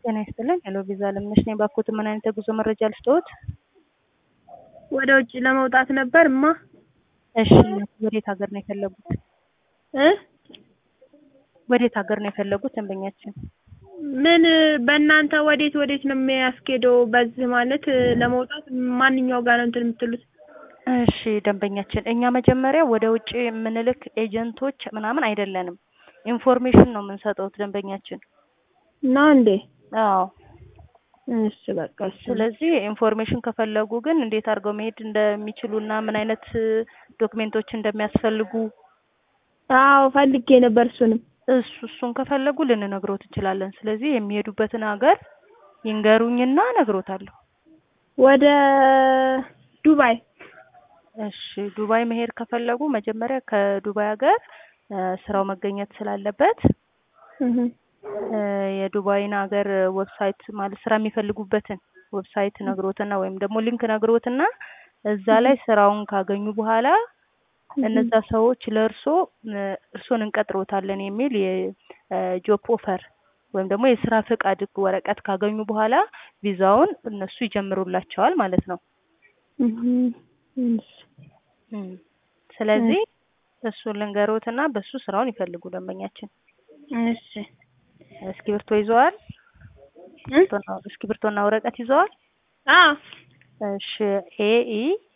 ጤና ይስጥልን። ሄሎ ቪዛ አለምነሽ ነኝ። ባክዎት ምን አይነት የጉዞ መረጃ ልስጥዎት? ወደ ውጭ ለመውጣት ነበር እማ። እሺ ወዴት ሀገር ነው የፈለጉት? እ ወዴት ሀገር ነው የፈለጉት ደንበኛችን? ምን በእናንተ ወዴት ወዴት ነው የሚያስኬደው? በዚህ ማለት ለመውጣት ማንኛው ጋር ነው እንትን የምትሉት? እሺ ደንበኛችን፣ እኛ መጀመሪያ ወደ ውጭ የምንልክ ኤጀንቶች ምናምን አይደለንም። ኢንፎርሜሽን ነው የምንሰጠውት ደንበኛችን። ነው እንዴ? አዎ። እሺ በቃ እሺ። ስለዚህ ኢንፎርሜሽን ከፈለጉ ግን እንዴት አድርገው መሄድ እንደሚችሉ እና ምን አይነት ዶክሜንቶች እንደሚያስፈልጉ አዎ ፈልጌ ነበር እሱንም። እሱ እሱን ከፈለጉ ልንነግሮት እንችላለን። ስለዚህ የሚሄዱበትን ሀገር ይንገሩኝና እነግሮታለሁ። ወደ ዱባይ እሺ ዱባይ መሄድ ከፈለጉ መጀመሪያ ከዱባይ ሀገር ስራው መገኘት ስላለበት እህ የዱባይን ሀገር ዌብሳይት ማለት ስራ የሚፈልጉበትን ዌብሳይት ነግሮትና ወይም ደግሞ ሊንክ ነግሮትና እዛ ላይ ስራውን ካገኙ በኋላ እነዛ ሰዎች ለእርሶ እርሶን እንቀጥሮታለን የሚል የጆብ ኦፈር ወይም ደግሞ የስራ ፈቃድ ወረቀት ካገኙ በኋላ ቪዛውን እነሱ ይጀምሩላቸዋል ማለት ነው። ስለዚህ እሱን ልንገሮትና በሱ ስራውን ይፈልጉ ደንበኛችን። እሺ እስክሪብቶ ይዘዋል? እስክሪብቶና ወረቀት ይዘዋል? አዎ እሺ ኤኢ